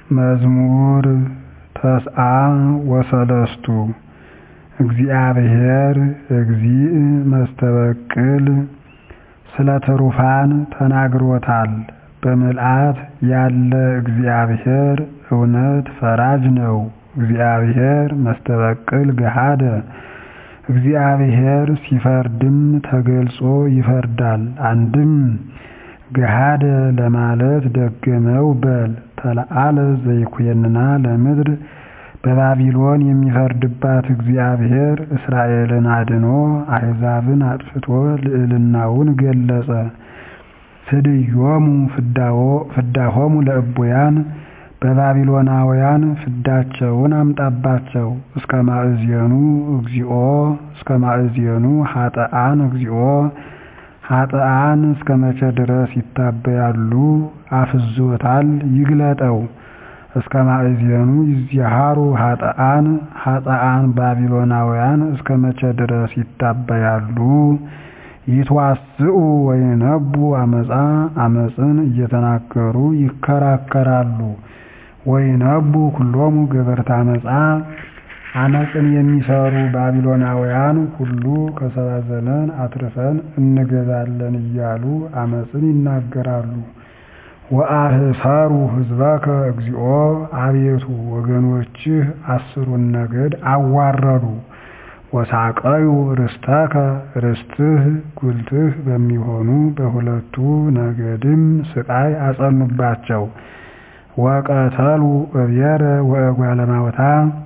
መዝሙር ተስዓ ወሰለስቱ እግዚአብሔር እግዚእ መስተበቅል ስለ ትሩፋን ተናግሮታል በምልአት ያለ እግዚአብሔር እውነት ፈራጅ ነው እግዚአብሔር መስተበቅል ገሃደ እግዚአብሔር ሲፈርድም ተገልጾ ይፈርዳል አንድም ገሃደ ለማለት ደገመው በል ተለዓለ ዘይኩነና ለምድር በባቢሎን የሚፈርድባት እግዚአብሔር እስራኤልን አድኖ አሕዛብን አጥፍቶ ልዕልናውን ገለጸ ፍድዮሙ ፍዳሆሙ ለእቡያን በባቢሎናውያን ፍዳቸውን አምጣባቸው እስከ ማእዜኑ እግዚኦ እስከ ማእዜኑ ኃጥአን እግዚኦ ኃጥአን እስከ መቼ ድረስ ይታበያሉ አፍዞታል ይግለጠው እስከ ማእዜኑ ይዚሃሩ ኃጥአን ኃጥአን ባቢሎናውያን እስከ መቼ ድረስ ይታበያሉ ይትዋስኡ ወይነቡ አመፃ አመፅን እየተናገሩ ይከራከራሉ ወይነቡ ኩሎሙ ገበርተ አመፃ አመፅን የሚሰሩ ባቢሎናውያን ሁሉ ከሰባ ዘመን አትርፈን እንገዛለን እያሉ አመፅን ይናገራሉ ወአህሰሩ ሕዝበከ እግዚኦ አቤቱ ወገኖችህ አስሩን ነገድ አዋረዱ ወሳቀዩ ርስተከ ርስትህ ጉልትህ በሚሆኑ በሁለቱ ነገድም ስቃይ አጸኑባቸው ወቀተሉ እብየረ ወእጓለ እማውታ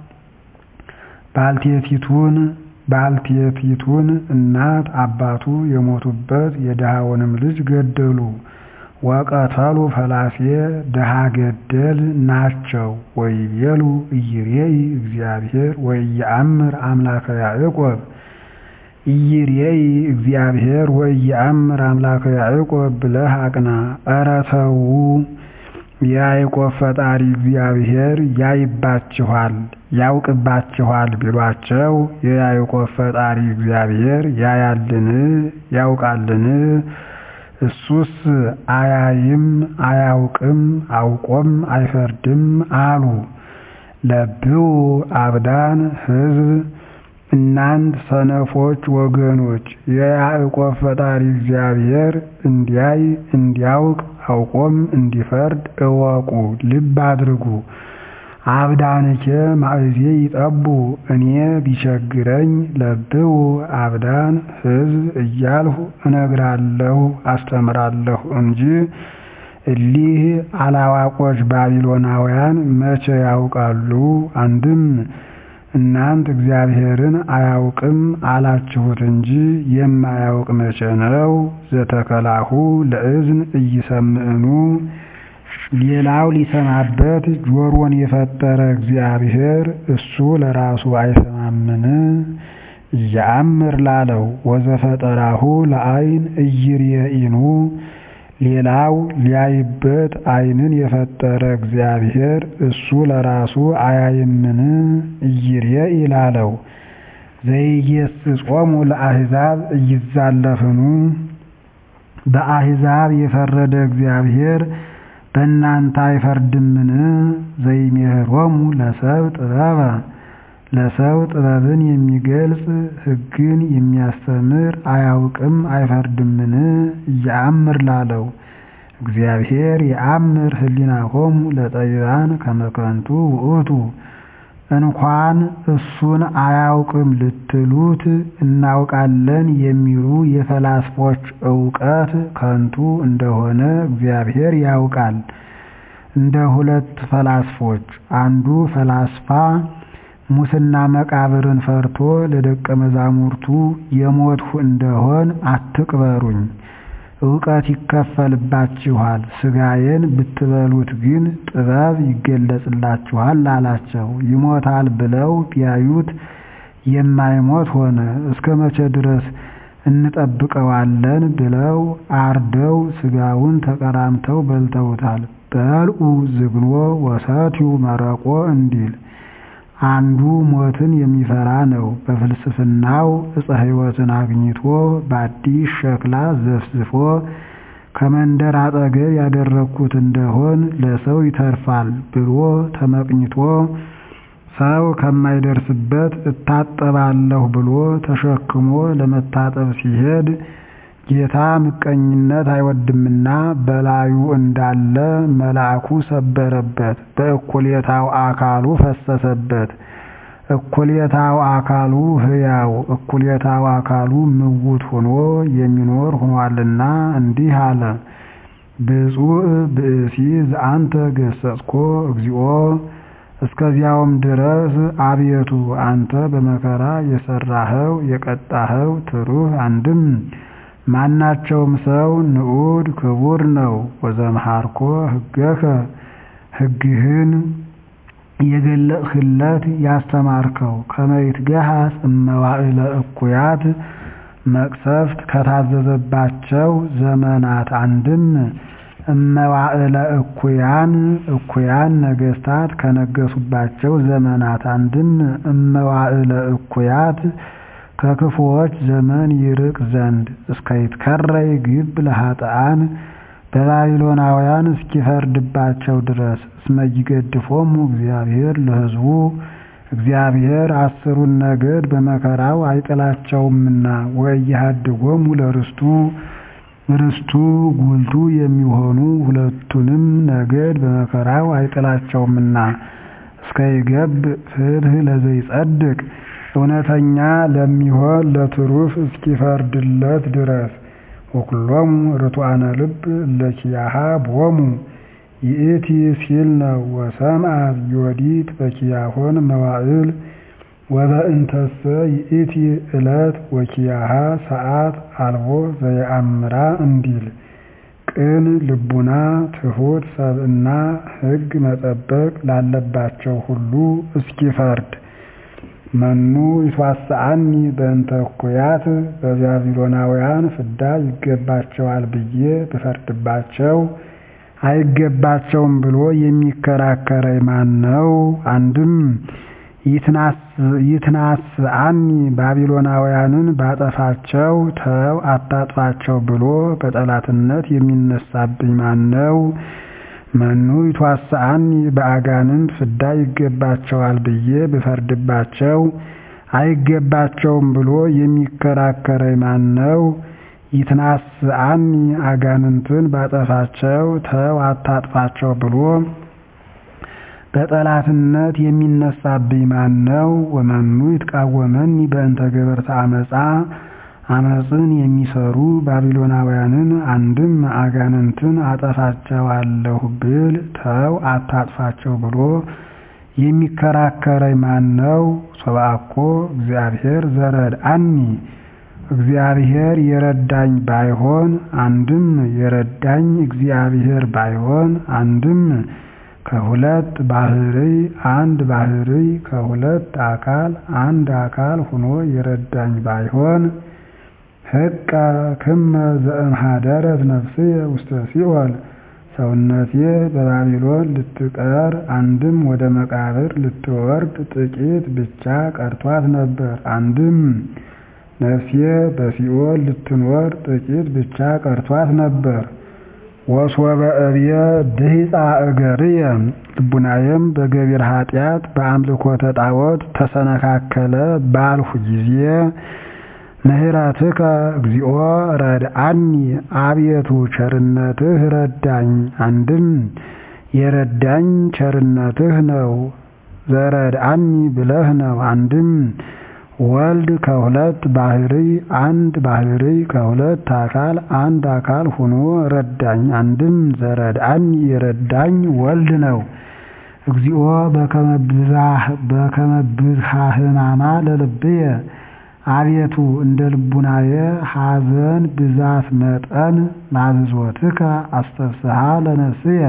ባልቴቲቱን ባልቴቲቱን እናት አባቱ የሞቱበት የድሃውንም ልጅ ገደሉ ወቀተሉ ፈላሴ ድሃ ገደል ናቸው ወይቤሉ ኢይሬኢ እግዚአብሔር ወኢየአምር አምላከ ያዕቆብ ኢይሬኢ እግዚአብሔር ወኢየአምር አምላከ ያዕቆብ ብለህ አቅና ኧረ ተው የያዕቆብ ፈጣሪ እግዚአብሔር ያይባችኋል ያውቅባችኋል ቢሏቸው የያዕቆብ ፈጣሪ እግዚአብሔር ያያልን ያውቃልን እሱስ አያይም አያውቅም አውቆም አይፈርድም አሉ ለብው አብዳን ሕዝብ እናንት ሰነፎች ወገኖች የያዕቆብ ፈጣሪ እግዚአብሔር እንዲያይ እንዲያውቅ አውቆም እንዲፈርድ እወቁ ልብ አድርጉ አብዳንኬ ማእዜ ይጠቡ እኔ ቢቸግረኝ ለብው አብዳን ሕዝብ እያልሁ እነግራለሁ አስተምራለሁ እንጂ እሊህ አላዋቆች ባቢሎናውያን መቼ ያውቃሉ አንድም እናንት እግዚአብሔርን አያውቅም አላችሁት እንጂ የማያውቅ መቼ ነው ዘተከላሁ ለእዝን እይሰምዕኑ ሌላው ሊሰማበት ጆሮን የፈጠረ እግዚአብሔር እሱ ለራሱ አይሰማምን እያአምር ላለው ወዘፈጠራሁ ለአይን እይርየኢኑ ሌላው ሊያይበት አይንን የፈጠረ እግዚአብሔር እሱ ለራሱ አያይምን እይርየኢ ላለው ዘይገሥጾሙ ለአሕዛብ እይዛለፍኑ በአሕዛብ የፈረደ እግዚአብሔር በእናንተ አይፈርድምን ዘይሜህሮሙ ለሰብ ጥበበ ለሰው ጥበብን የሚገልጽ ሕግን የሚያስተምር አያውቅም አይፈርድምን እያአምር ላለው እግዚአብሔር የአምር ህሊናሆሙ ለጠቢባን ከመከንቱ ውእቱ እንኳን እሱን አያውቅም ልትሉት እናውቃለን የሚሉ የፈላስፎች እውቀት ከንቱ እንደሆነ እግዚአብሔር ያውቃል። እንደ ሁለት ፈላስፎች አንዱ ፈላስፋ ሙስና መቃብርን ፈርቶ ለደቀ መዛሙርቱ የሞትሁ እንደሆን አትቅበሩኝ፣ እውቀት ይከፈልባችኋል፣ ሥጋዬን ብትበሉት ግን ጥበብ ይገለጽላችኋል አላቸው። ይሞታል ብለው ቢያዩት የማይሞት ሆነ። እስከ መቼ ድረስ እንጠብቀዋለን ብለው አርደው ሥጋውን ተቀራምተው በልተውታል። በልዑ ዝግኖ ወሰትዩ መረቆ እንዲል አንዱ ሞትን የሚፈራ ነው። በፍልስፍናው ዕፀ ሕይወትን አግኝቶ በአዲስ ሸክላ ዘፍዝፎ ከመንደር አጠገብ ያደረግኩት እንደሆን ለሰው ይተርፋል ብሎ ተመቅኝቶ ሰው ከማይደርስበት እታጠባለሁ ብሎ ተሸክሞ ለመታጠብ ሲሄድ ጌታ ምቀኝነት አይወድምና በላዩ እንዳለ መልአኩ ሰበረበት፣ በእኩሌታው አካሉ ፈሰሰበት። እኩሌታው አካሉ ሕያው እኩሌታው አካሉ ምውት ሆኖ የሚኖር ሆኗልና እንዲህ አለ። ብፁዕ ብእሲ ዘአንተ ገሰጽኮ እግዚኦ እስከዚያውም ድረስ አቤቱ አንተ በመከራ የሰራኸው የቀጣኸው ትሩህ አንድም ማናቸውም ሰው ንዑድ ክቡር ነው። ወዘምሃርኮ ሕገከ ሕግህን የገለጽህለት ያስተማርከው ከመይትገሃስ እመዋዕለ እኩያት መቅሰፍት ከታዘዘባቸው ዘመናት አንድም እመዋዕለ እኩያን እኩያን ነገስታት ከነገሱባቸው ዘመናት አንድም እመዋዕለ እኩያት ከክፉዎች ዘመን ይርቅ ዘንድ እስከይትከረይ ግብ ለኃጥአን በባቢሎናውያን እስኪፈርድባቸው ድረስ እስመ ይገድፎሙ እግዚአብሔር ለሕዝቡ እግዚአብሔር አስሩን ነገድ በመከራው አይጥላቸውምና ወኢያሃድጎሙ ለርስቱ ርስቱ ጉልቱ የሚሆኑ ሁለቱንም ነገድ በመከራው አይጥላቸውምና እስከይገብ ፍትሕ ለዘይጸድቅ እውነተኛ ለሚሆን ለትሩፍ እስኪፈርድለት ድረስ ወኩሎሙ ርቱዓነ ልብ ለኪያሃ ቦሙ ይእቲ ሲል ነው። ወሰምዓት ዮዲት በኪያሆን መዋዕል ወበእንተሰ ይእቲ ዕለት ወኪያሃ ሰዓት አልቦ ዘየአምራ እንዲል ቅን ልቡና ትሑት ሰብእና ሕግ መጠበቅ ላለባቸው ሁሉ እስኪፈርድ መኑ ይትዋስአኒ በእንተ እኩያት በባቢሎናውያን ፍዳ ይገባቸዋል ብዬ ብፈርድባቸው አይገባቸውም ብሎ የሚከራከረኝ ማን ነው? አንድም ይትናስአኒ ባቢሎናውያንን ባጠፋቸው ተው አታጥፋቸው ብሎ በጠላትነት የሚነሳብኝ ማን ነው? መኑ ይትዋስአኒ በአጋንንት ፍዳ ይገባቸዋል ብዬ ብፈርድባቸው አይገባቸውም ብሎ የሚከራከረኝ ማን ነው? ይትናስአኒ አጋንንትን ባጠፋቸው ተው አታጥፋቸው ብሎ በጠላትነት የሚነሳብኝ ማን ነው? ወመኑ ይትቃወመኒ በእንተ ገበርተ አመፃ አመፅን የሚሰሩ ባቢሎናውያንን አንድም አጋንንትን አጠፋቸዋለሁ ብል ተው አታጥፋቸው ብሎ የሚከራከረኝ ማን ነው? ሶብአኮ እግዚአብሔር ዘረድአኒ እግዚአብሔር የረዳኝ ባይሆን አንድም የረዳኝ እግዚአብሔር ባይሆን አንድም ከሁለት ባህርይ አንድ ባህርይ ከሁለት አካል አንድ አካል ሆኖ የረዳኝ ባይሆን ህቀ ክመ ዘእምሃደረት ነፍስየ ውስተ ሲኦል ሰውነቴ በባቢሎን ልትቀር አንድም ወደ መቃብር ልትወርድ ጥቂት ብቻ ቀርቷት ነበር። አንድም ነፍሴ በሲኦል ልትኖር ጥቂት ብቻ ቀርቷት ነበር። ወሶበ እብየ ድሂፃ እገርየ ልቡናዬም በገቢር ኃጢአት በአምልኮተ ጣዖት ተሰነካከለ ባልሁ ጊዜ ምህረትከ እግዚኦ ረድአኒ አቤቱ ቸርነትህ ረዳኝ። አንድም የረዳኝ ቸርነትህ ነው ዘረድአኒ ብለህ ነው። አንድም ወልድ ከሁለት ባህርይ አንድ ባህርይ ከሁለት አካል አንድ አካል ሆኖ ረዳኝ። አንድም ዘረድአኒ የረዳኝ ወልድ ነው። እግዚኦ በከመ ብዝሃ ሕማማ ለልብየ አቤቱ እንደ ልቡናየ ሐዘን ብዛት መጠን ናዝዞትከ አስተፍስሃ ለነፍስየ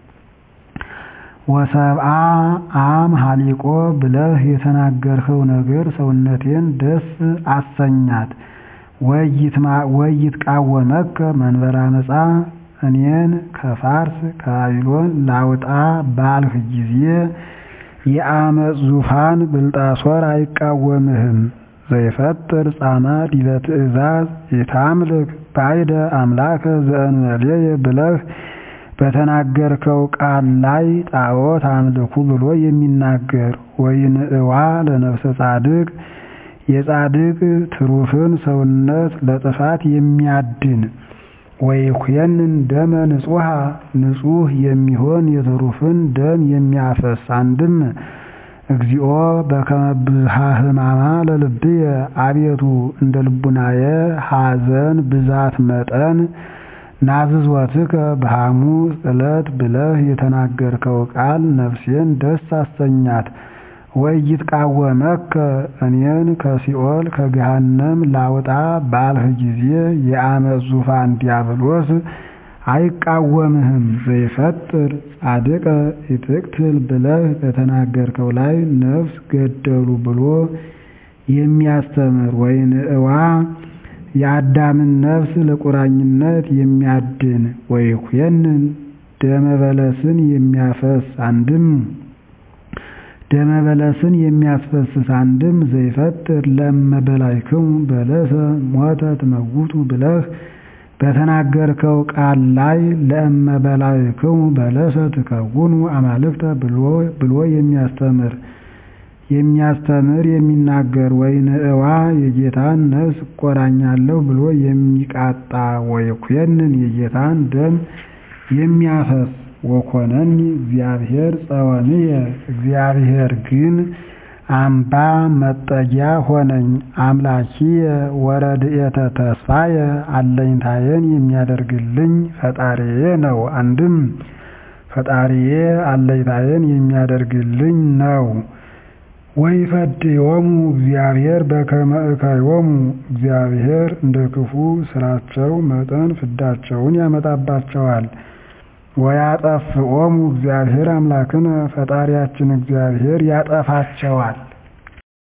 ወሰብአ አም ሀሊቆ ብለህ የተናገርኸው ነገር ሰውነቴን ደስ አሰኛት። ወይትቃወመከ መንበረ አመፃ እኔን ከፋርስ ከባቢሎን ላውጣ ባልህ ጊዜ የአመፅ ዙፋን ብልጣሶር አይቃወምህም። ዘይፈጥር ጻማ ዲበ ትእዛዝ የታምልክ ባዕደ አምላከ ዘእንበሌየ ብለህ በተናገርከው ቃል ላይ ጣዖት አምልኩ ብሎ የሚናገር ወይንእዋ ለነፍሰ ጻድቅ የጻድቅ ትሩፍን ሰውነት ለጥፋት የሚያድን ወይኩየንን ደመ ንጹሐ ንጹሕ የሚሆን የትሩፍን ደም የሚያፈስ አንድም እግዚኦ በከመ ብዝሃ ሕማማ ለልብየ አቤቱ እንደ ልቡናየ ሐዘን ብዛት መጠን ናዝዞትከ በሐሙስ ዕለት ብለህ የተናገርከው ቃል ነፍሴን ደስ አሰኛት። ወኢይትቃወመከ እኔን ከሲኦል ከገሃነም ላውጣ ባልህ ጊዜ የዓመፅ ዙፋን ዲያብሎስ አይቃወምህም። ዘይፈጥር ጻድቀ ኢትቅትል ብለህ በተናገርከው ላይ ነፍስ ገደሉ ብሎ የሚያስተምር ወይንእዋ የአዳምን ነፍስ ለቁራኝነት የሚያድን ወይኩየንን ደመ በለስን የሚያፈስ አንድም ደመ በለስን የሚያስፈስስ አንድም ዘይፈጥር ለመበላይክሙ በለሰ ሞተ ትመውቱ ብለህ በተናገርከው ቃል ላይ ለእመበላይክሙ በለሰ ትከውኑ አማልክተ ብሎ የሚያስተምር የሚያስተምር የሚናገር ወይንእዋ የጌታን ነፍስ እቆራኛለሁ ብሎ የሚቃጣ ወይኩየንን የጌታን ደም የሚያፈስ ወኮነኒ እግዚአብሔር ጸወንየ እግዚአብሔር ግን አምባ መጠጊያ ሆነኝ። አምላኪየ ወረድኤተ ተስፋየ አለኝታየን የሚያደርግልኝ ፈጣሪዬ ነው። አንድም ፈጣሪዬ አለኝታየን የሚያደርግልኝ ነው። ወይፈድዮሙ እግዚአብሔር በከመ እከዮሙ እግዚአብሔር እንደ ክፉ ስራቸው መጠን ፍዳቸውን ያመጣባቸዋል። ወያጠፍኦሙ እግዚአብሔር አምላክነ ፈጣሪያችን እግዚአብሔር ያጠፋቸዋል።